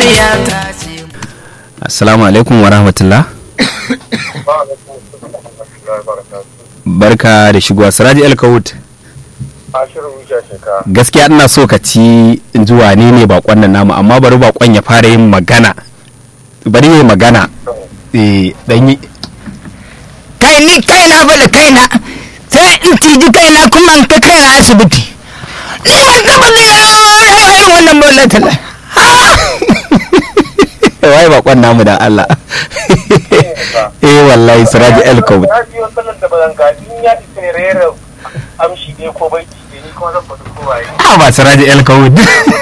amarya ta ce assalamu alaikum wa rahmatullah barka da shigowa siraji alkawut ashirin wuce shekara gaskiya ina so ka ci in ji wane ne bakon nan namu amma bari bakon ya fara yin magana bari yi magana eh dan yi kai ni kaina fa da kaina sai in ciji kaina kuma in kai kaina asibiti ni ban taba da irin wannan bola tala wai bakon namu dan Allah eh wallahi siraji alkawut na biyo sallar da bazan ga in ya isa ne rera amshi ne ko baiti ne ni kuma zan faɗi ko waye a ba siraji alkawut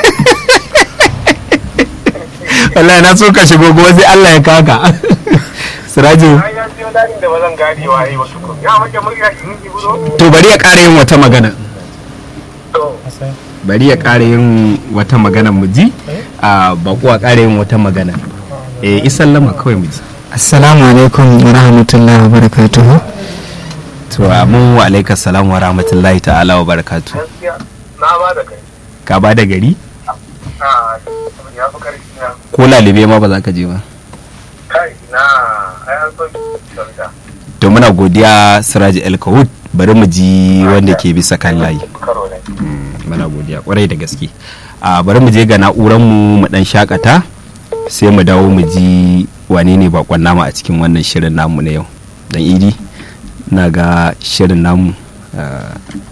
wallahi na so ka shigo gobe sai Allah ya kaka siraji ai ya biyo dalin da bazan gane waye wasu ko ya mace murya in yi buro to bari ya ƙara yin wata magana to bari ya ƙara yin wata magana mu ji a bako a ƙara yin wata magana eh isallama kawai mu ji assalamu alaikum wa rahmatullahi wa barakatuhu to amin wa alaika salam wa rahmatullahi ta'ala wa barakatu gaskiya na ba da kai ka ba da gari a ya fi karfi na ko lalube ma ba za ka je ba kai na ai an so sauta to muna godiya siraji el kahut bari mu ji wanda ke bisa kan layi karo ne muna godiya kwarai da gaske a bari mu je ga na'urar mu mu dan shakata sai mu dawo mu ji wane ne bakon nama a cikin wannan shirin namu na yau dan idi na ga shirin namu ah,